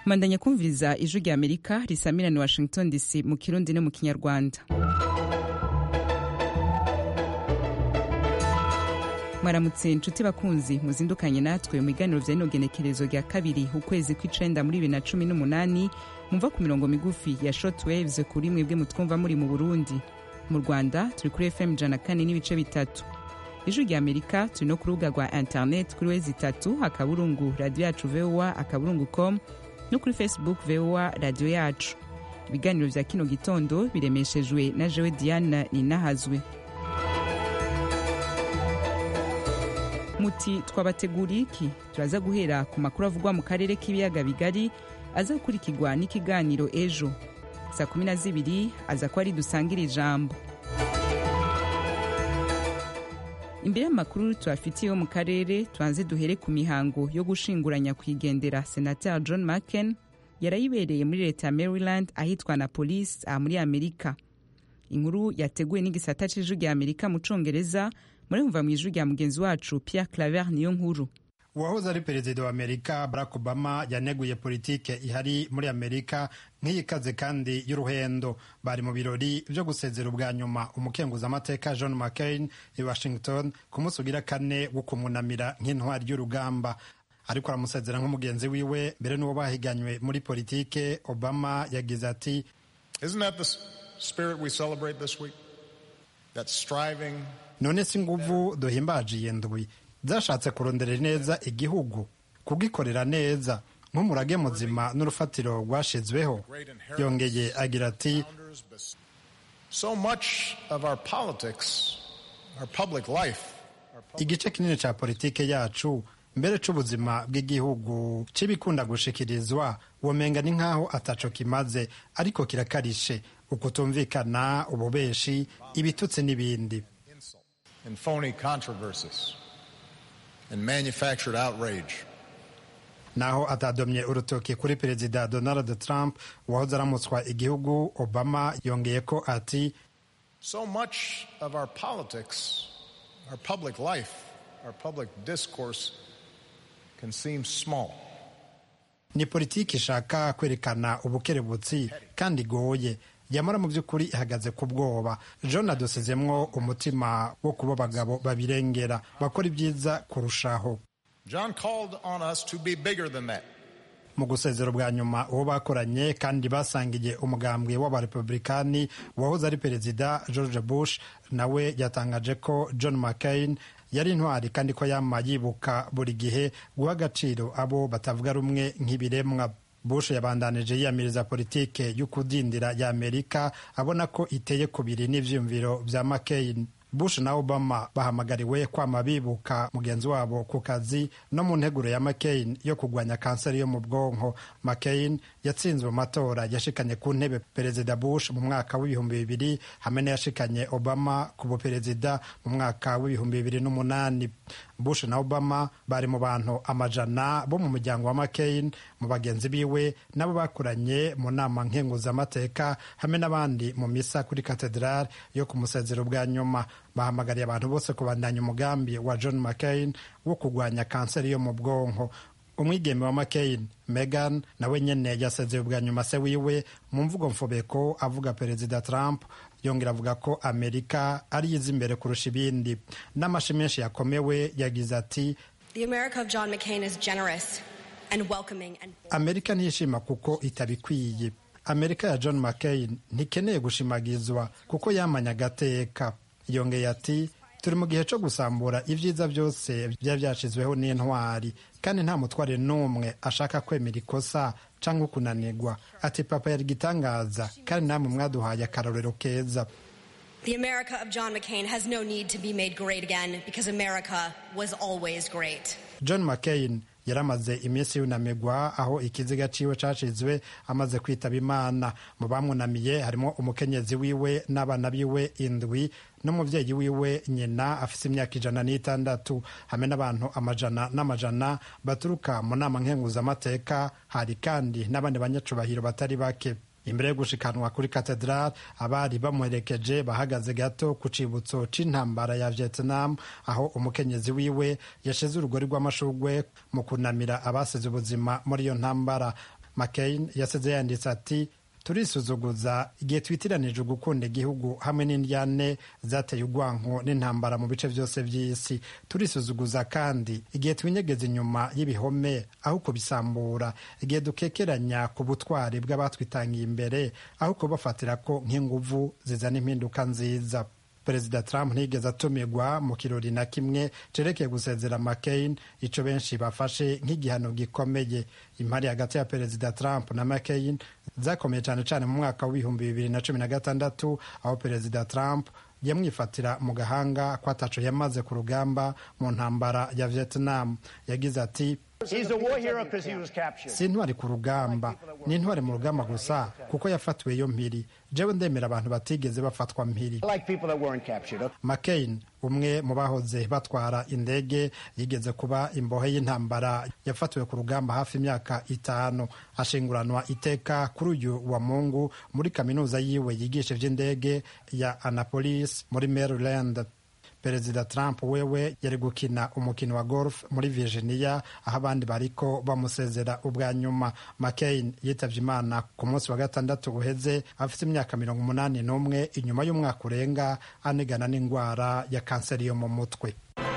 mandanya kumviriza ijwi rya amerika risamirana washington dc mu kirundi no mu kinyarwanda mwaramutse inshuti bakunzi muzindukanye natwe mu biganiro vya rino genekerezo rya kabiri ukwezi kw'icenda muri bibiri na cumi n'umunani mumva ku mirongo migufi ya short waves kuri mwebwe mutwumva muri mu burundi mu rwanda turi kuri fm ijana kane n'ibice bitatu ijwi rya amerika turi no ku rubuga rwa internet kuri wezi itatu akaburungu radiyo yacu voa akaburungu com no kuri facebook voa radiyo yacu ibiganiro vya kino gitondo biremeshejwe na jewe diana ninahazwe muti twabateguriye iki turaza guhera ku makuru avugwa mu karere k'ibiyaga bigari aza gukurikirwa n'ikiganiro ejo saa kumi na zibiri aza ko ari dusangire ijambo imbere y'amakuru tubafitiye yo mu karere tubanze duhere ku mihango yo gushinguranya kwigendera senateri john mccain yarayibereye muri leta ya maryland ahitwa na polisi aha muri amerika inkuru yateguwe n'igisata c'ijwi rya amerika mu congereza murumva mu ijwi rya mugenzi wacu pierre claver niyo nkuru uwahoze ari perezida wa amerika barack obama yaneguye politike ihari muri amerika nk'iyikaze kandi y'uruhendo bari mu birori byo gusezera ubwa nyuma umukenguzamateka john mccain i washington ku munsi ugira kane wo kumunamira nk'intwari y'urugamba ariko aramusezera nk'umugenzi wiwe mbere n'uwo bahiganywe muri politike obama yagize ati none si nguvu duhimbaje iyi ndwi zashatse kuronderera neza igihugu kugikorera neza nk'umurage muzima n'urufatiro rwashizweho yongeye agira ati igice kinini cya politike yacu mbere c'ubuzima bw'igihugu c'ibikunda gushikirizwa womenga ni nk'aho ataco kimaze ariko kirakarishe ukutumvikana ububeshi ibitutsi n'ibindi and phony controversies and manufactured outrage. naho atadomye urutoki kuri perezida donald trump wahoze aramutswa igihugu obama yongeye ko ati so much of our politics our public life our public discourse can seem small ni politiki ishaka kwerekana ubukerebutsi kandi igoye yamara mu by'ukuri ihagaze ku bwoba john adusizemwo umutima wo kuba abagabo babirengera bakora ibyiza kurushaho john called on us to be bigger than that mu gusezera bwa nyuma uwo bakoranye kandi basangiye umugambwe w'abarepublikani wahoze ari perezida george bush nawe yatangaje ko john mccain yari intwari kandi ko yama yibuka buri gihe guha agaciro abo batavuga rumwe nk'ibiremwa bush yabandanije yiyamiriza politike y'ukudindira ya amerika abona ko iteye kubiri n'ivyiyumviro vya mccain bush na obama bahamagariwe kwama bibuka mugenzi wabo ku kazi no mu nteguro ya mccain yo kurwanya kanseri yo mu bwonko mccain yatsinzwe mu matora yashikanye ku ntebe perezida bush mu mwaka w'ibihumbi bibiri hamwe n'iyashikanye obama ku buperezida mu mwaka w'ibihumbi bibiri n'umunani bush na obama bari mu bantu amajana bo mu muryango wa mccain mu bagenzi biwe nabo bakoranye mu nama nkenguzamateka hamwe n'abandi mu misa kuri katedrali yo ku musezero bwa nyuma bahamagariye abantu bose kubandanya umugambi wa john mccain wo kurwanya kanseri yo mu bwonko umwigeme wa mccain megan nawe nyene yasezeye bwa nyuma se wiwe mu mvugo mfobeko avuga perezida trump yongera avuga ko amerika ari yiza imbere kurusha ibindi n'amashi menshi yakomewe yagize ati amerika ntishima kuko itabikwiye amerika ya john mccain ntikeneye gushimagizwa kuko yamanye agateka yongeye ati turi mu gihe cyo gusambura ibyiza byose byaba byashyizweho n'intwari kandi nta mutware n'umwe ashaka kwemera ikosa cyangwa kunanirwa ati papa yari igitangaza kandi namwe mwaduhaye akarorero keza The America of John McCain has no need to be made great again because America was always great. john mccain yaramaze iminsi yunamigwa aho ikiziga ciwe cashizwe amaze kwitaba imana mu bamwunamiye harimo umukenyezi wiwe n'abana biwe indwi n'umuvyeyi wiwe nyina afise imyaka ijana n'itandatu hamwe n'abantu amajana n'amajana baturuka mu nama nkenguzamateka hari kandi n'abandi banyacubahiro batari bake imbere yo gushikanwa kuri katedrali abari bamuherekeje bahagaze gato ku cibutso c'intambara ya vietnam aho umukenyezi wiwe yashize urugori rw'amashugwe mu kunamira abasize ubuzima muri iyo ntambara mccain yasize yanditse ati turisuzuguza igihe twitiranije gukunda igihugu hamwe n'indyane zateye urwanko n'intambara mu bice byose by'isi turisuzuguza kandi igihe twinyegeza inyuma y'ibihome aho kubisambura igihe dukekeranya ku butwari bw'abatwitangiye imbere aho kubafatira ko nk'inguvu zizana impinduka nziza perezida trump ntiyigeze atumirwa mu kirori na kimwe cerekeye gusezera mccain ico benshi bafashe nk'igihano gikomeye impari hagati ya perezida trump na mccain zakomeye cyane cyane mu mwaka w'ibihumbi bibiri na cumi na gatandatu aho perezida trump yamwifatira mu gahanga ko ataco yamaze ku rugamba mu ntambara ya vietnam yagize ati si intwari ku rugamba ni intwari mu rugamba gusa kuko yafatiwe yo mpiri jewe ndemera abantu batigeze bafatwa mpiri mccain umwe mu bahoze batwara indege yigeze kuba imbohe y'intambara yafatiwe ku rugamba hafi imyaka itanu ashinguranwa iteka kuri uyu wa mungu muri kaminuza yiwe yigisha ivy'indege ya annapolis muri maryland perezida trump wewe yari gukina umukino wa golf muri virginia aho abandi bariko bamusezera ubwa nyuma mccain yitavye imana ku munsi wa gatandatu uheze afite imyaka mirongo umunani n'umwe inyuma y'umwaka urenga anigana n'indwara ya kanseri yo mu mutwe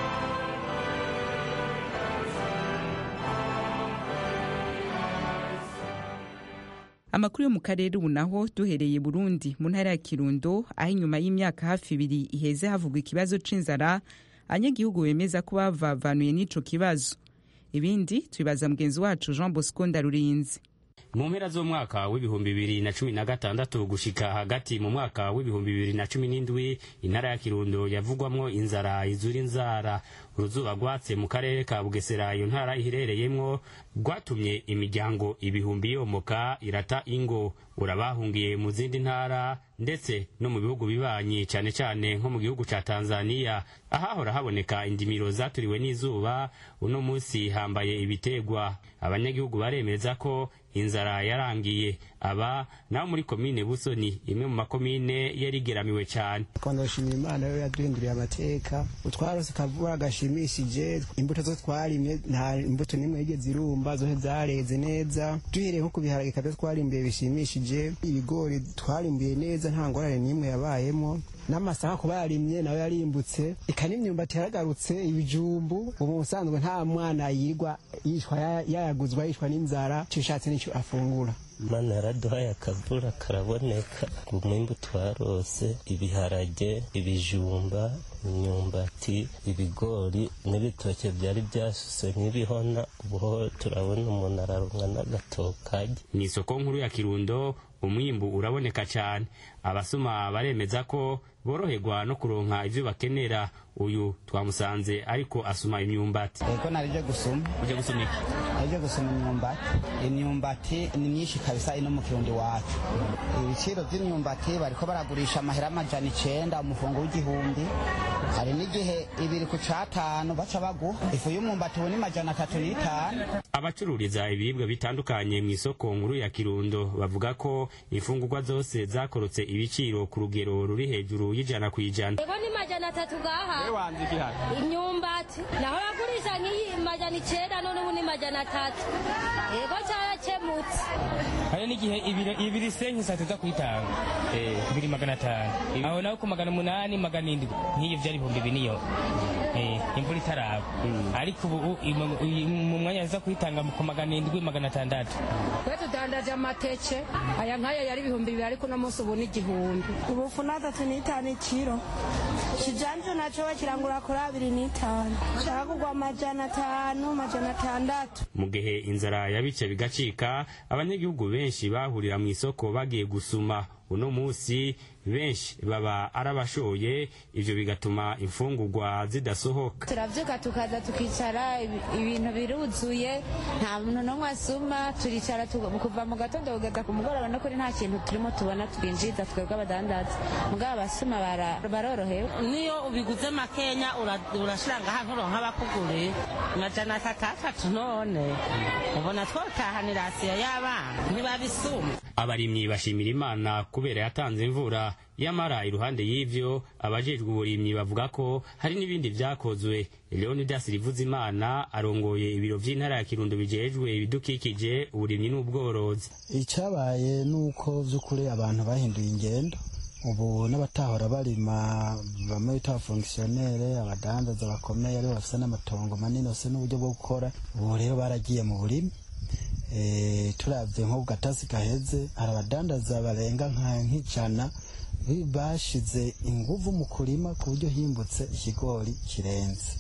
amakuru yo mu karere ubu naho duhereye burundi mu ntara ya kirundo aho inyuma y'imyaka hafi ibiri iheze havugwa ikibazo c'inzara abanyagihugu bemeza ko bavavanuye n'ico kibazo ibindi tubibaza mugenzi wacu jean bosco ndarurinzi mu mpera z'umwaka w'ibihumbi bibiri na cumi na gatandatu gushika hagati mu mwaka w'ibihumbi bibiri na cumi n'indwi intara ya kirundo yavugwamwo inzara izura inzara uruzuba rwatse mu karere ka bugesera iyo ntara iherereyemwo rwatumye imiryango ibihumbi yomoka irata ingo urabahungiye mu zindi ntara ndetse no mu bihugu bibanyi cyane cyane nko mu gihugu ca tanzaniya ahahora haboneka indimiro zaturiwe n'izuba uno munsi hambaye ibitegwa abanyagihugu baremeza ko inzara yarangiye aba naho muri komine busoni imwe mu makomine yarigeramiwe cyane twandashimira imana yo yaduhinduriye amateka utwarose kavura gashimishije imbuto zo twarimye nta imbuto n'imwe yigeze irumba zose zareze neza duhereye nko ku biharage kabyo twarimbuye bishimishije ibigori twarimbuye neza nta ngorane n'imwe yabayemo n'amasaka kuba yarimye nawe yarimbutse eka n'imyumbati yaragarutse ibijumbu ubu ubusanzwe nta mwana yirwa yishwa yayaguzwa yishwa n'inzara cishatse n'icyo afungura mana yaraduhaye akavura karaboneka umwimbu twarose ibiharage ibijumba imyumbati ibigori n'ibitoke byari byasuse nk'ibihona ubuho turabona umuntu ararumwa n'agatokage mu isoko nkuru ya kirundo umwimbu uraboneka cyane abasuma baremeza ko boroherwa no kuronka ivyo bakenera uyu twamusanze ariko asuma imyumbati ego narije gusuma uje gusuma iki narije gusuma imyumbati imyumbati ni myinshi kabisa ino mu kirundi wacu ibiciro vy'imyumbati bariko baragurisha amahera amajana icenda umufungo w'igihumbi hari n'igihe ibiri ku catanu baca baguha ifu y'umwumbati ubu ni majana atatu n'itanu abacururiza ibiribwa bitandukanye mu isoko nkuru ya kirundo bavuga ko imfungurwa zose zakorotse ibiciro ku rugero ruri hejuru y'ijana ku ijana ego ni majana atatu gaha imyumbati naho bagurisha nk'iyi majana icenda none ubu ni majana atatu ego carakemutse hari n'igihe ibiro ibiri senke saa tuza kuyitanga ibiri magana atanu aho naho ku magana umunani magana indwi nk'iyo vyari ibihumbi biniyo imvura itaraba ariko ubu mu mwanya aza kuyitanga ku magana indwi magana atandatu twe tudandaje amateke aya nk'aya yari ibihumbi bibiri ariko uno munsi ubu ni igihumbi ubufu n'atatu n'itanu ikiro kijanje naco bakirangura kuri abiri n'itanu shaka amajana atanu amajana atandatu mu gihe inzara yabice bigacika abanyagihugu benshi bahurira mu isoko bagiye gusuma uno munsi benshi baba arabashoye ivyo bigatuma imfungurwa zidasohoka turavyuka tukaza tukicara ibintu biruzuye nta muntu n'umwe asuma turicara kuva mu gatondo kugeza ku mugoroba no kuri nta kintu turimo tubona twinjiza twebwe abadandaza mugabo abasuma barorohewe niyo ubiguze makenya urashira ngaha nturonka abakuguriye amajana atatu atatu none ubona twotahanira asiya y'abana ntibabisuma abarimyi bashimira imana kubera yatanze imvura yamara iruhande y'ivyo abajejwe uburimyi bavuga ko hari n'ibindi vyakozwe leonidas rivuzimana arongoye ibiro vy'intara ya kirundo bijejwe ibidukikije uburimyi n'ubworozi icyabaye ni uko by'ukuri abantu bahinduye ingendo ubu n'abatahora barima bamwe bita abafongisiyonere abadandaza bakomeye aribo bafite n'amatongo manini bafite n'uburyo bwo gukora ubu rero baragiye mu burimi turabye nko ku gatasi gaheze hari abadandaza barenga nk'ijana bashize inguvu mu kurima ku buryo himbutse ikigori kirenze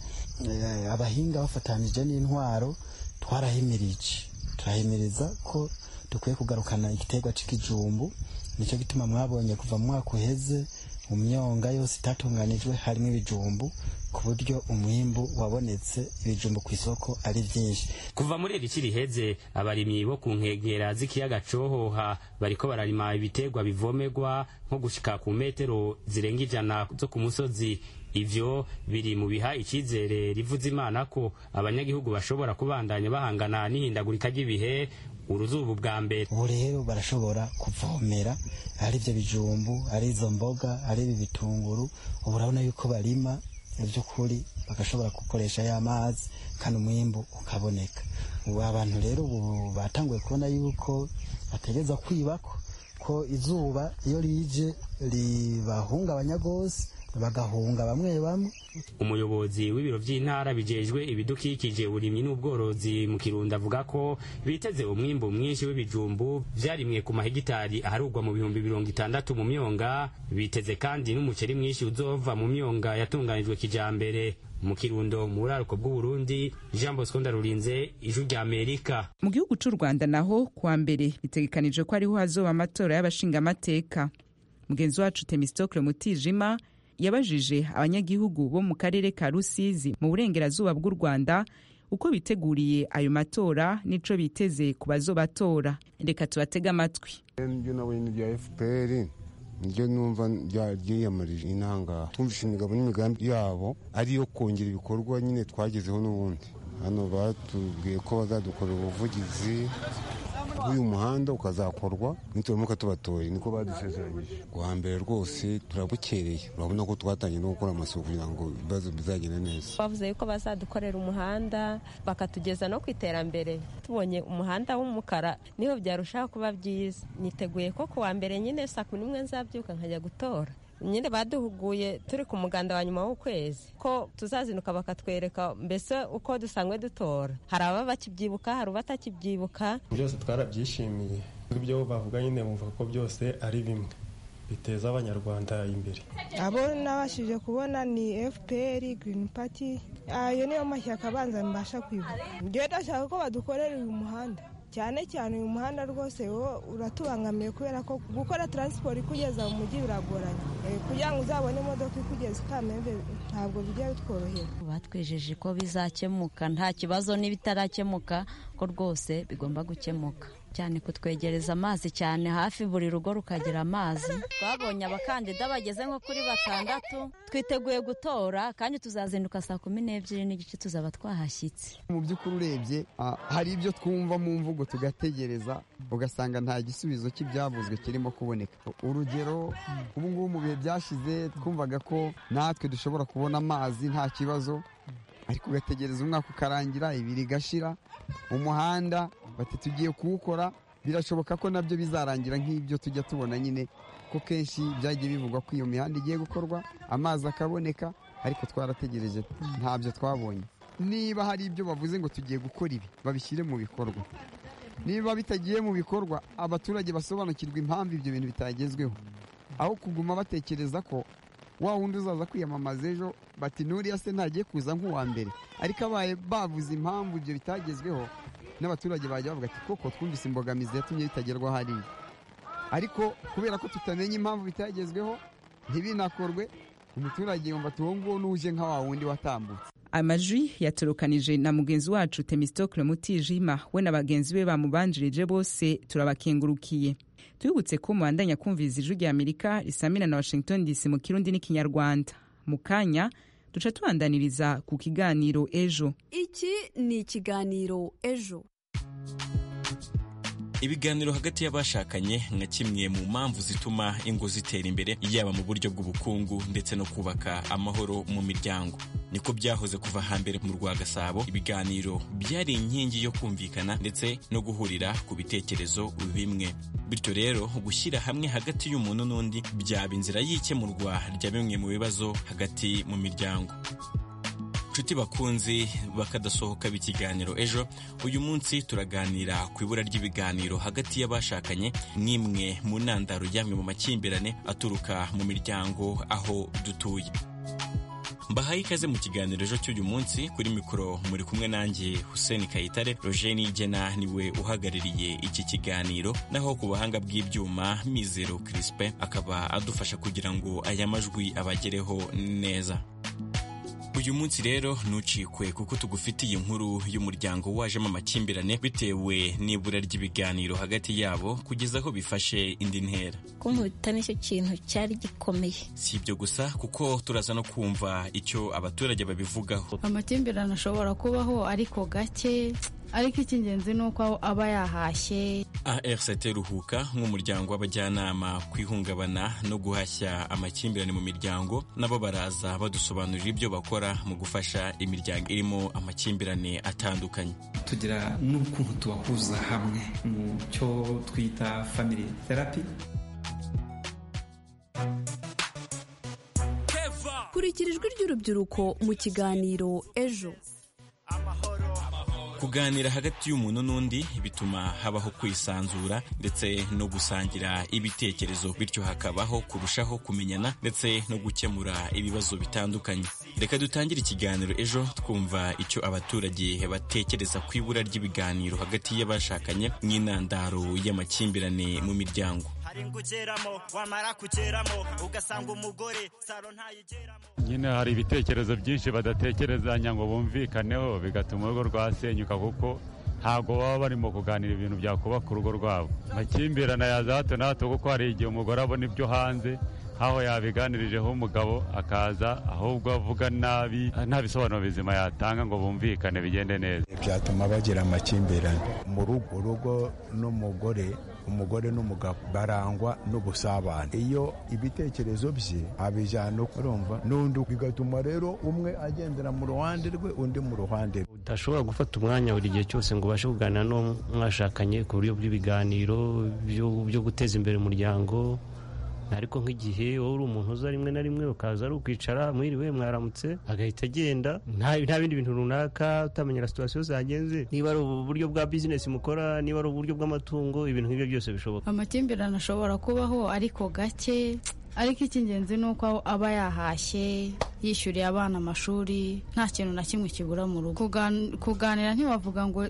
abahinga bafatanije n'intwaro twarahimirije turahimiriza ko dukwiye kugarukana igiterwa cy'ikijumbu nicyo gituma mwabonye kuva mu mwaka uheze mu myonga yose itatunganijwe harimo ibijumbu ku buryo umwimbu wabonetse ibijumbu ku isoko ari byinshi kuva muri iri riheze abarimyi bo ku nkengera z'ikiyaga cohoha bariko bararima ibiterwa bivomerwa nko gushika ku metero zirenga ijana zo ku musozi ivyo biri mu biha icyizere rivuze imana ko abanyagihugu bashobora kubandanya bahangana n'ihindagurika ry'ibihe uruzuba bwa mbere ubu rero barashobora kuvomera ari ibyo bijumbu ari izo mboga ari ibi bitunguru ubu urabona yuko barima by'ukuri bagashobora gukoresha ya mazi kandi umwimbu ukaboneka ubu abantu rero ubu batanguye kubona yuko bategereza kwibako ko izuba iyo rije ribahungabanya rwose bagahunga bamwe bamwe umuyobozi w'ibiro by'intara bijejwe ibidukikije uburimyi n'ubworozi mu kirundo avuga ko biteze umwimbu mwinshi w'ibijumbu vyarimwe ku mahegitari aharugwa mu bihumbi mirongo itandatu mu myonga biteze kandi n'umuceri mwinshi uzova mu myonga yatunganijwe kijambere mu kirundo mu buraruko bw'uburundi jean bosco ndarurinze ijwi rya amerika mu gihugu c'u rwanda naho kuwa mbere bitegekanijwe ko ariho hazoba amatora y'abashingamateka mugenzi wacu temistokle mutijima yabajije abanyagihugu bo mu karere ka rusizi mu burengerazuba bw'u rwanda uko biteguriye ayo matora n'ico biteze ku bazobatora reka tubatege amatwi ibyo nabonye ni bya fpr niryo numva ryiyamarije intangaha twumvishe imigabo n'imigambi yabo ariyo kongera ibikorwa nyine twagezeho n'ubundi hano batubwiye ko bazadukorera ubuvugizi bw'uyu muhanda ukazakorwa nituramuka tubatoye niko badusezeranyije kuwa mbere rwose turabukereye urabona ko twatangiye no gukora amasuku kugira ngo ibibazo bizagende neza bavuze yuko bazadukorera umuhanda bakatugeza no ku iterambere tubonye umuhanda w'umukara niho byarushaho kuba byiza niteguye ko kuwa mbere nyine saa kumi n'imwe nzabyuka nkajya gutora nyine baduhuguye turi ku muganda wa nyuma w'ukwezi ko tuzazinuka bakatwereka mbese uko dusanzwe dutora hari ababa bakibyibuka hari abatakibyibuka byose twarabyishimiye ibyo bavuga nyine bumva ko byose ari bimwe biteza abanyarwanda imbere abo nabashije kubona ni fpr green party ayo niyo mashyaka abanza mbasha kwibuka njyewe ndashaka ko badukorera uyu muhanda cyane cyane uyu muhanda rwose wo uratubangamiye kubera ko gukora taransiporo ikugeza mu mujyi biragoranye kugira ngo uzabone imodoka ikugeza ukamembe ntabwo bijya bitworohera batwejeje ko bizakemuka nta kibazo n'ibitarakemuka ko rwose bigomba gukemuka cyane kutwegereza amazi cyane hafi buri rugo rukagira amazi twabonye abakandida bageze nko kuri batandatu twiteguye gutora kandi tuzazinduka saa kumi n'ebyiri n'igice tuzaba twahashyitse mu by'ukuri urebye hari ibyo twumva mu mvugo tugategereza ugasanga nta gisubizo cy'ibyavuzwe kirimo kuboneka urugero ubu ngubu mu bihe byashize twumvaga ko natwe dushobora kubona amazi nta kibazo ariko ugategereza umwaka ukarangira ibiri igashira umuhanda bati tugiye kuwukora birashoboka ko nabyo bizarangira nk'ibyo tujya tubona nyine ko kenshi byagiye bivugwa ko iyo mihanda igiye gukorwa amazi akaboneka ariko twarategereje ntabyo twabonye niba hari ibyo bavuze ngo tugiye gukora ibi babishyire mu bikorwa niba bitagiye mu bikorwa abaturage basobanukirwa impamvu ibyo bintu bitagezweho aho kuguma batekereza ko wa wundi uzaza kwiyamamaza ejo bati nuriya se ntagiye kuza nk'uwa mbere ariko abaye bavuze impamvu ibyo bitagezweho n'abaturage bajya bavuga ati koko twumvise imbogamizi yatumye bitagerwaho hariya ariko kubera ko tutamenya impamvu bitagezweho ntibinakorwe umuturage yumva ati uwo nguwo n'uje nka wa wundi watambutse amajwi yaturukanije na mugenzi wacu temistokle mutijima we na bagenzi be bamubanjirije bose turabakengurukiye tubibutse ko mubandanya kumviriza ijwi rya amerika risamira na washington dc mu kirundi n'ikinyarwanda mu kanya duca tubandaniriza ku kiganiro ejo iki ni ikiganiro ejo ibiganiro hagati y'abashakanye nka kimwe mu mpamvu zituma ingo zitera imbere yaba mu buryo bw'ubukungu ndetse no kubaka amahoro mu miryango niko byahoze kuva hambere mu rwa gasabo ibiganiro byari inkingi yo kumvikana ndetse no guhurira ku bitekerezo bimwe bityo rero gushyira hamwe hagati y'umuntu n'undi byaba inzira y'ikemurwa rya bimwe mu bibazo hagati mu miryango nshuti bakunzi bakadasohoka b'ikiganiro ejo uyu munsi turaganira ku ibura ry'ibiganiro hagati y'abashakanye n'imwe mu ntandaro y'amwe mu makimbirane aturuka mu miryango aho dutuye mbahaye ikaze mu kiganiro ejo cy'uyu munsi kuri mikoro muri kumwe nanjye Hussein Kayitare Roger Nigena niwe uhagarariye iki kiganiro naho ku buhanga bw'ibyuma Mizero Crispin akaba adufasha kugira ngo aya majwi abagereho neza uyu munsi rero ntucikwe kuko tugufitiye inkuru y'umuryango wajemo amakimbirane bitewe n'ibura ry'ibiganiro hagati yabo kugeza aho bifashe indi ntera kunkubita nicyo kintu cyari gikomeye si ibyo gusa kuko turaza no kumva icyo abaturage babivugaho amakimbirane ashobora kubaho ariko gake ariko icy'ingenzi ni uko aba yahashye ARCT Ruhuka nk'umuryango w'abajyanama ku ihungabana no guhashya amakimbirane mu miryango nabo baraza badusobanurira ibyo bakora mu gufasha imiryango irimo amakimbirane atandukanye tugira n'ukuntu tubahuza hamwe mu cyo twita family therapy kurikira ijwi ry'urubyiruko mu kiganiro ejo kuganira hagati y'umuntu n'undi bituma habaho kwisanzura ndetse no gusangira ibitekerezo bityo hakabaho kurushaho kumenyana ndetse no gukemura ibibazo bitandukanye reka dutangire ikiganiro ejo twumva icyo abaturage batekereza ku ibura ry'ibiganiro hagati y'abashakanye n'intandaro y'amakimbirane mu miryango hari kugeramo wamara kugeramo ugasanga umugore saro ntayigeramo nyine hari ibitekerezo byinshi badatekerezanya ngo bumvikaneho bigatuma urugo rwasenyuka kuko ntabwo baba barimo kuganira ibintu byakubaka urugo rwabo amakimbirane ya za hato na hato kuko hari igihe umugore abona ibyo hanze aho yabiganirijeho umugabo akaza ahubwo avuga nabi nta bisobanuro bizima yatanga ngo bumvikane bigende neza byatuma bagira amakimbirane mu rugo urugo n'umugore umugore n'umugabo barangwa n'ubusabane iyo ibitekerezo bye abijyana urumva n'undi bigatuma rero umwe agendera mu ruhande rwe undi mu ruhande rwe udashobora gufata umwanya buri gihe cyose ngo ubashe kuganira n'uwo mwashakanye ku buryo bw'ibiganiro byo guteza imbere umuryango ariko nk'igihe wowe uri umuntu uza rimwe na rimwe ukaza ari ukwicara mwiriwe mwaramutse agahita agenda nta bindi bintu runaka utamenyera situwasiyo zagenze niba ari uburyo bwa bizinesi mukora niba ari uburyo bw'amatungo ibintu nk'ibyo byose bishoboka amakimbirane ashobora kubaho ariko gake ariko icy'ingenzi ni uko aba yahashye yishyuriye abana amashuri nta kintu na kimwe kibura mu rugo kuganira ntiwavuga ngo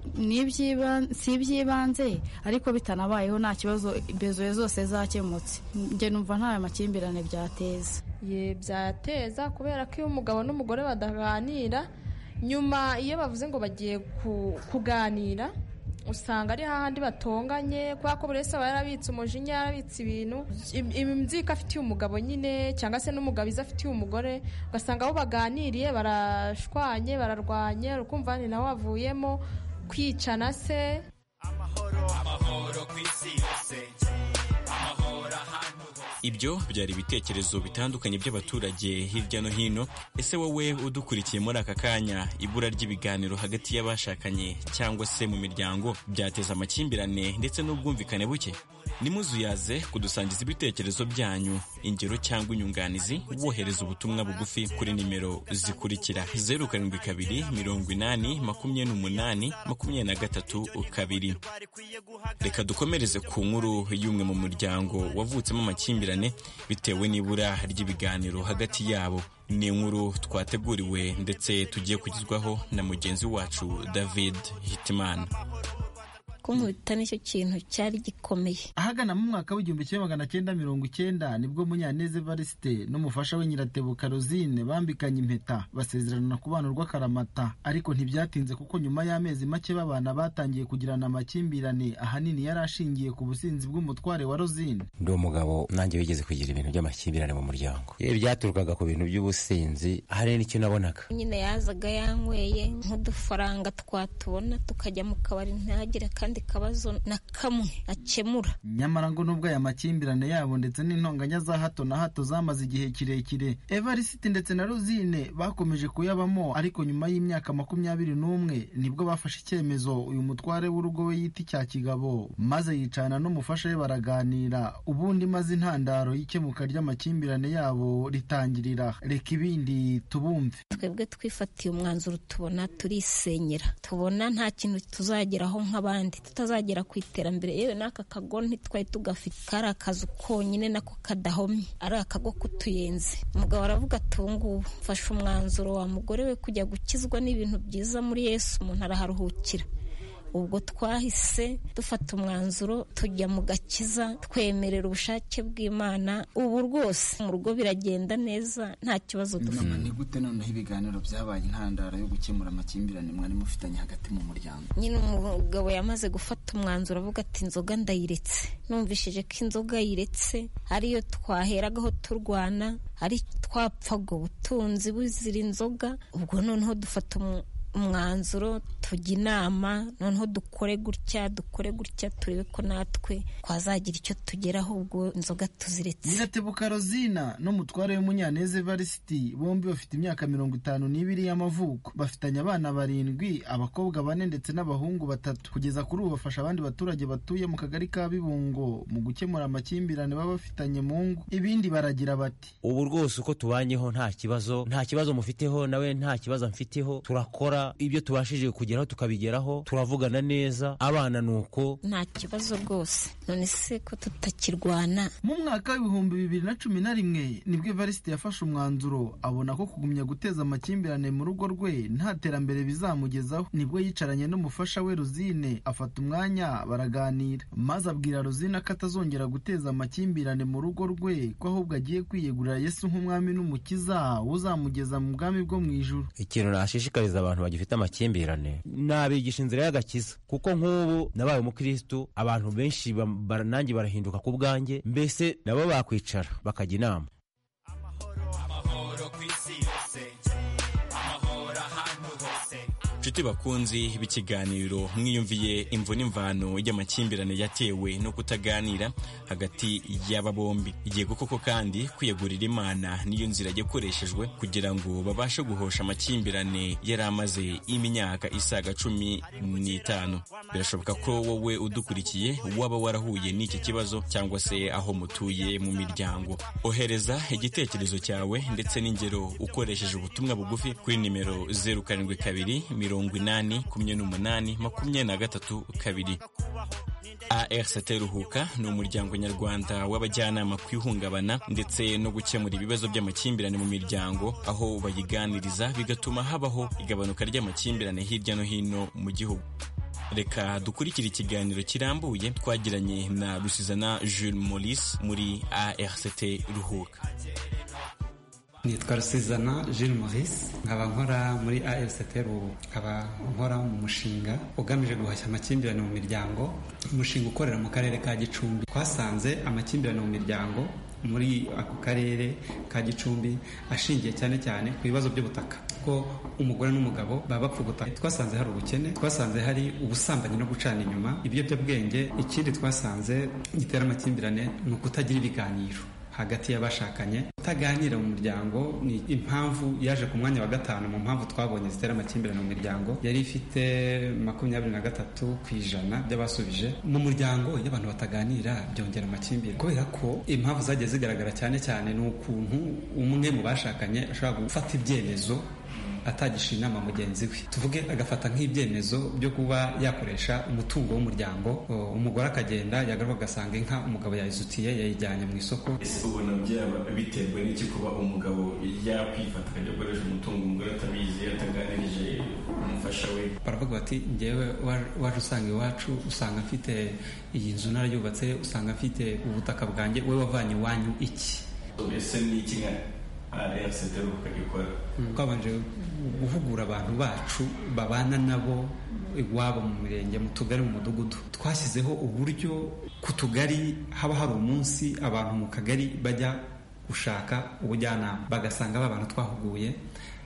si iby'ibanze ariko bitanabayeho nta kibazo bezoye zose zakemutse njye numva nta makimbirane byateza ye byateza kubera ko iyo umugabo n'umugore badaganira nyuma iyo bavuze ngo bagiye kuganira usanga ari hahandi batonganye kubera ko buri wese aba yarabitse umujinya yarabitse ibintu imbyiko afitiye umugabo nyine cyangwa se n'umugabo izo afitiye umugore ugasanga aho baganiriye barashwanye bararwanye urukumva ni nawe wavuyemo kwicana se amahoro ku isi yose amahoro ahantu ibyo byari ibitekerezo bitandukanye by'abaturage hirya no hino ese wowe udukurikiye muri aka kanya ibura ry'ibiganiro hagati y'abashakanye cyangwa se mu miryango byateza amakimbirane ndetse n'ubwumvikane buke nimuzuyaze kudusangiza ibitekerezo byanyu ingero cyangwa inyunganizi wohereza ubutumwa bugufi kuri nimero zikurikira zeru karindwi kabiri mirongo inani makumyabiri n'umunani makumyabiri na gatatu kabiri reka dukomereze ku nkuru y'umwe mu muryango wavutsemo amakimbirane bitewe n'ibura ry'ibiganiro hagati yabo ni inkuru twateguriwe ndetse tugiye kugezwaho na mugenzi wacu david hitimana kunkubita nicyo kintu cyari gikomeye ahagana mu mwaka w'igihumbi kimwe magana cyenda mirongo icyenda nibwo munyaneze evariste n'umufasha we nyiratebuka rosine bambikanye impeta basezerana kubana urw'akaramata ariko ntibyatinze kuko nyuma y'amezi make babana batangiye kugirana amakimbirane ahanini yari ashingiye ku businzi bw'umutware wa rosine ndi umugabo nanjye wigeze kugira ibintu by'amakimbirane mu muryango byaturukaga ku bintu by'ubusinzi hari n'icyo nabonaga nyine yazaga yanyweye nk'udufaranga twatubona tukajya mu kabari ntagire kandi kandi kabazo na kamwe akemura nyamara ngo nubwo aya makimbirane yabo ndetse n'intonganya za hato na hato zamaze igihe kirekire evarisiti ndetse na rosine bakomeje kuyabamo ariko nyuma y'imyaka makumyabiri n'umwe nibwo bafashe icyemezo uyu mutware w'urugo we yita icya kigabo maze yicana n'umufasha we baraganira ubundi maze intandaro y'ikemuka ry'amakimbirane yabo ritangirira reka ibindi tubumve twebwe twifatiye umwanzuro tubona turisenyera tubona nta kintu tuzageraho nk'abandi tutazagera ku iterambere yewe n'aka kago ntitwari tugafite kari akazu konyine nako kadahomye ari akago k'utuyenzi umugabo aravuga ati ubu ngubu mfashe umwanzuro wa mugore we kujya gukizwa n'ibintu byiza muri yesu umuntu araharuhukira ubwo twahise dufata umwanzuro tujya mu gakiza twemerera ubushake bw'imana ubu rwose mu rugo biragenda neza nta kibazo dufite ni gute noneho ibiganiro byabaye intandaro yo gukemura amakimbirane mwari mufitanye hagati mu muryango nyine umugabo yamaze gufata umwanzuro avuga ati inzoga ndayiretse numvishije ko inzoga yiretse ariyo twaheragaho turwana ari twapfaga ubutunzi buzira inzoga ubwo noneho dufata umwanzuro tujya inama noneho dukore gutya dukore gutya turebe ko natwe twazagira icyo tugeraho ubwo inzoga tuziretse nyiratebuka rozina n'umutware w'umunyaneza evarisiti bombi bafite imyaka mirongo itanu n'ibiri y'amavuko bafitanye abana barindwi abakobwa bane ndetse n'abahungu batatu kugeza kuri ubu bafasha abandi baturage batuye mu kagari ka bibungo mu gukemura amakimbirane baba bafitanye mu ngo ibindi baragira bati ubu rwose uko tubanyeho nta kibazo nta kibazo mufiteho nawe nta kibazo mfiteho turakora ibyo tubashije kugeraho tukabigeraho turavugana neza abana ni uko nta kibazo rwose none se ko tutakirwana mu mwaka w'ibihumbi bibiri na cumi na rimwe nibwo evariste yafashe umwanzuro abona ko kugumya guteza amakimbirane mu rugo rwe nta terambere bizamugezaho nibwo yicaranye n'umufasha we ruzine afata umwanya baraganira maze abwira ruzine ko atazongera guteza amakimbirane mu rugo rwe ko ahubwo agiye kwiyegurira yesu nk'umwami n'umukiza uzamugeza mu bwami bwo mu ijuru ikintu nashishikariza abantu bagifite amakimbirane nabigisha inzira y'agakiza kuko nk'ubu nabaye umukirisitu abantu benshi nanjye barahinduka ku bwanjye mbese nabo bakwicara bakajya inama nshuti bakunzi b'ikiganiro mwiyumviye imvu n'imvano y'amakimbirane yatewe no kutaganira hagati y'aba bombi igihe koko kandi kwiyegurira imana niyo nzira yakoreshejwe kugira ngo babashe guhosha amakimbirane yari amaze imyaka isaga cumi n'itanu birashoboka ko wowe udukurikiye waba warahuye n'iki kibazo cyangwa se aho mutuye mu miryango ohereza igitekerezo cyawe ndetse n'ingero ukoresheje ubutumwa bugufi kuri nimero zeru karindwi kabiri mirongo inani makumyabiri n'umunani makumyabiri na gatatu kabiri ARCT Ruhuka ni umuryango nyarwanda w'abajyanama ku ihungabana ndetse no gukemura ibibazo by'amakimbirane mu miryango aho bayiganiriza bigatuma habaho igabanuka ry'amakimbirane hirya no hino mu gihugu reka dukurikire ikiganiro kirambuye twagiranye na rusizana jules maurice muri ARCT Ruhuka nitwa rusizana Jules Maurice nkaba nkora muri AFCT Rubu nkaba nkora mu mushinga ugamije guhashya amakimbirane mu miryango umushinga ukorera mu karere ka Gicumbi twasanze amakimbirane mu miryango muri ako karere ka Gicumbi ashingiye cyane cyane ku bibazo by'ubutaka ko umugore n'umugabo baba bapfa ubutaka twasanze hari ubukene twasanze hari ubusambanyi no gucana inyuma ibiyobyabwenge ikindi twasanze gitera amakimbirane ni ukutagira ibiganiro hagati y'abashakanye kutaganira mu muryango ni impamvu yaje ku mwanya wa gatanu mu mpamvu twabonye zitera amakimbirane mu miryango yari ifite makumyabiri na gatatu ku ijana by'abasubije mu muryango iyo abantu bataganira byongera amakimbirane kubera ko impamvu zagiye zigaragara cyane cyane ni ukuntu umwe mu bashakanye ashobora gufata ibyemezo atagisha inama mugenzi we tuvuge agafata nk'ibyemezo byo kuba yakoresha umutungo w'umuryango umugore akagenda yagaruka agasanga inka umugabo yayizutiye yayijyanye mu isoko ese ubona byaba biterwa n'iki kuba umugabo yakwifata akajya akoresha umutungo umugore atabizi ataganirije umufasha we baravuga bati ngewe waje usanga iwacu usanga mfite iyi nzu narayubatse usanga mfite ubutaka bwanjye we wavanye iwanyu iki ese ni iki nka ARCT ukagikora twabanje guhugura abantu bacu babana nabo iwabo mu mirenge mu tugari mu mudugudu twashyizeho uburyo ku tugari haba hari umunsi abantu mu kagari bajya gushaka ubujyanama bagasanga ba bantu twahuguye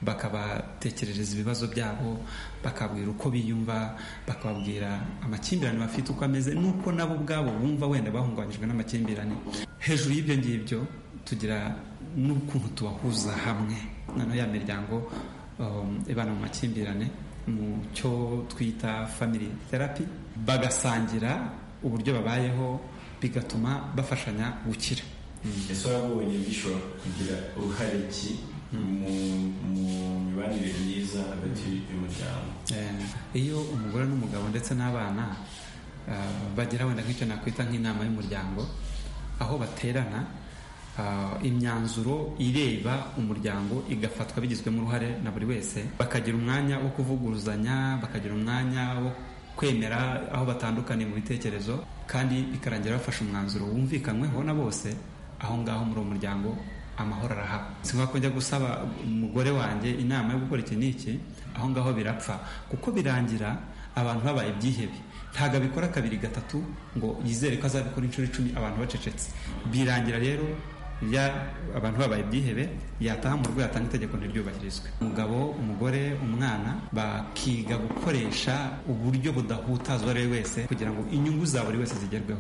bakabatekerereza ibibazo byabo bakabwira uko biyumva bakababwira amakimbirane bafite uko ameze n'uko nabo ubwabo bumva wenda bahungabanyijwe n'amakimbirane hejuru y'ibyo ngibyo tugira n'ukuntu tubahuza hamwe noneho ya miryango um, ibana mu makimbirane mu cyo twita family therapy bagasangira uburyo babayeho bigatuma bafashanya gukira ese wabonye bishobora kugira uruhare ki mu mibanire myiza hagati y'umuryango iyo umugore n'umugabo ndetse n'abana bagira wenda nk'icyo nakwita nk'inama y'umuryango aho baterana imyanzuro ireba umuryango igafatwa bigizwemo uruhare na buri wese bakagira umwanya wo kuvuguruzanya bakagira umwanya wo kwemera aho batandukaniye mu bitekerezo kandi bikarangira bafashe umwanzuro wumvikanyweho na bose aho ngaho muri uwo muryango amahoro arahaba singombwa ko njya gusaba umugore wanjye inama yo gukora iki n'iki aho ngaho birapfa kuko birangira abantu babaye ibyihebe ntabwo abikora kabiri gatatu ngo yizere ko azabikora inshuro icumi abantu bacecetse birangira rero ya abantu babaye ibyihebe yataha mu rugo yatanga itegeko ntiryubahirizwe umugabo umugore umwana bakiga gukoresha uburyo budahutaza uwo ari we wese kugira ngo inyungu za buri wese zigerweho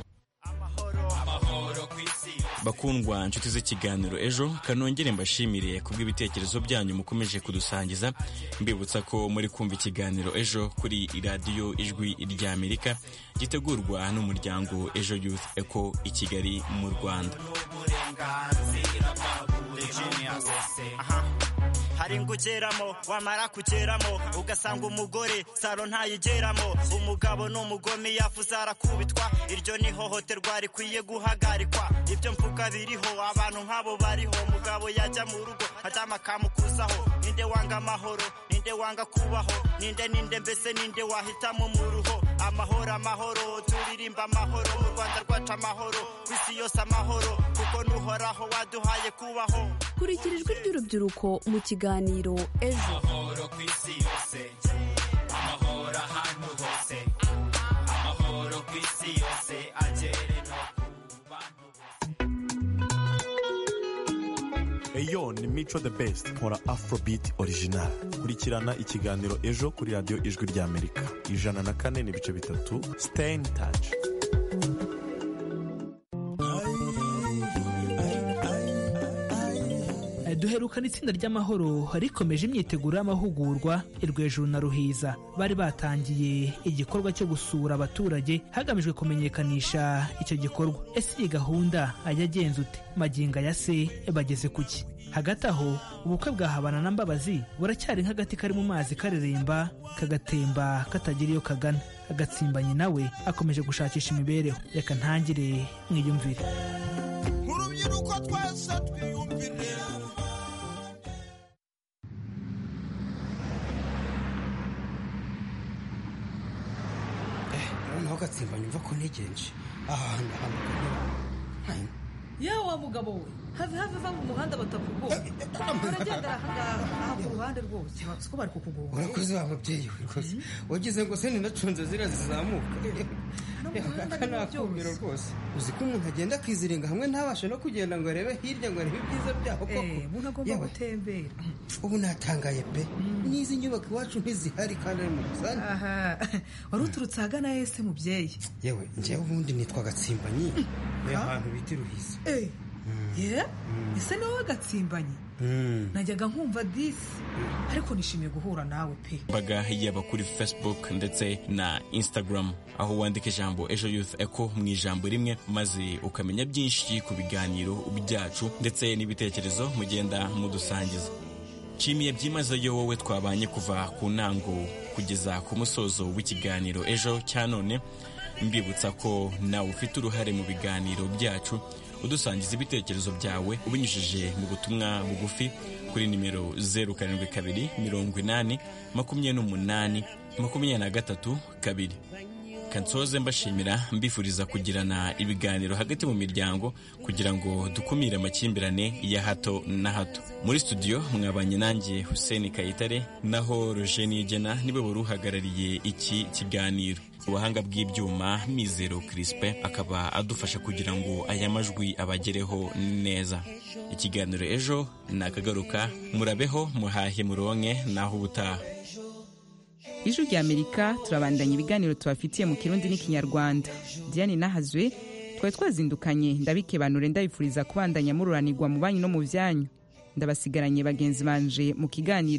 bakundwa inshuti z'ikiganiro ejo kanongere mbashimire kubw'ibitekerezo byanyu mukomeje kudusangiza mbibutsa ko muri kumva ikiganiro ejo kuri radiyo ijwi ry'amerika gitegurwa n'umuryango ejo youth eco i kigali mu rwanda hari ngugeramo wamara kugeramo ugasanga umugore saro ntayigeramo umugabo n'umugome yafuze arakubitwa iryo ni ihohoterwa rikwiye guhagarikwa ibyo mvuga biriho abantu nk'abo bariho umugabo yajya mu rugo aryama akamukuzaho ninde wanga amahoro ninde wanga kubaho ninde ninde mbese ninde wahitamo mu ruho amahoro amahoro turirimba amahoro mu rwanda rwacu amahoro ku isi yose amahoro kuko n'uhoraho waduhaye kubaho kurikira ijwi ry'urubyiruko mu kiganiro ejo amahoro ku isi yose amahoro ahantu hose amahoro ku isi yose agere no ku bantu eyo ni mico the best nkora afrobeat original kurikirana ikiganiro ejo kuri radiyo ijwi ry'amerika ijana na kane n'ibice bitatu stay in touch duherukana itsinda ry'amahoro rikomeje imyiteguro y'amahugurwa irwejuru na ruhiza bari batangiye igikorwa cyo gusura abaturage hagamijwe kumenyekanisha icyo gikorwa ese iyi gahunda ajya agenza ute maginga ya se bageze ku ki hagati aho ubukwe bwa habana na mbabazi buracyari nk'agati kari mu mazi kareremba kagatemba katagira iyo kagana agatsimbanyi nawe akomeje gushakisha imibereho reka ntangire mwiyumvire urubyiruko twese twiyumvire noneho gatsimba nyumva ko ntegereje aha hantu ahantu yewe wa mugabo we have have va mu muhanda batakugoye uragendera aha ku ruhande rwose siko bari kukugoye urakoze wa mubyeyi we rwose wagize ngo se ninacunze ziriya zizamuka aka ni akumiro rwose uzi ko umuntu agenda akiziringa hamwe ntabashe no kugenda ngo arebe hirya ngo arebe ibyiza byaho koko umuntu agomba gutembera ubu natangaye pe n'izi nyubako iwacu ntizihari kandi ari mu rusange aha wari uturutse ahagana hese mubyeyi yewe njyewe ubundi nitwa gatsimbanyi ni ahantu bita iruhiza ye ese ni wowe gatsimbanyi najyaga nkumva disi ariko nishimiye guhura nawe pe mbaga yaba kuri facebook ndetse na instagram aho wandika ijambo ejo youth eco mu ijambo rimwe maze ukamenya byinshi ku biganiro byacu ndetse n'ibitekerezo mugenda mudusangiza nshimiye byimazeyo wowe twabanye kuva ku ntango kugeza ku musozo w'ikiganiro ejo cya none mbibutsa ko nawe ufite uruhare mu biganiro byacu udusangiza ibitekerezo byawe ubinyujije mu butumwa bugufi kuri nimero zeru karindwi kabiri mirongo inani makumyabiri n'umunani makumyabiri na gatatu kabiri kansoze mbashimira mbifuriza kugirana ibiganiro hagati mu miryango kugira ngo dukumire amakimbirane ya hato na hato muri studio mwabanye nanjye Hussein Kayitare naho Roger Nigena niwe wari uhagarariye iki kiganiro ubuhanga bw'ibyuma mizero kirispe akaba adufasha kugira ngo aya majwi abagereho neza ikiganiro ejo ni akagaruka murabeho muhahe muronke naho ubutaha ijwi rya amerika turabandanya ibiganiro tubafitiye mu kirundi n'ikinyarwanda diane nahazwe twari twazindukanye ndabikebanure ndabifuriza kubandanya mururanirwa mu banyu no mu byanyu ndabasigaranye bagenzi banje mu kiganiro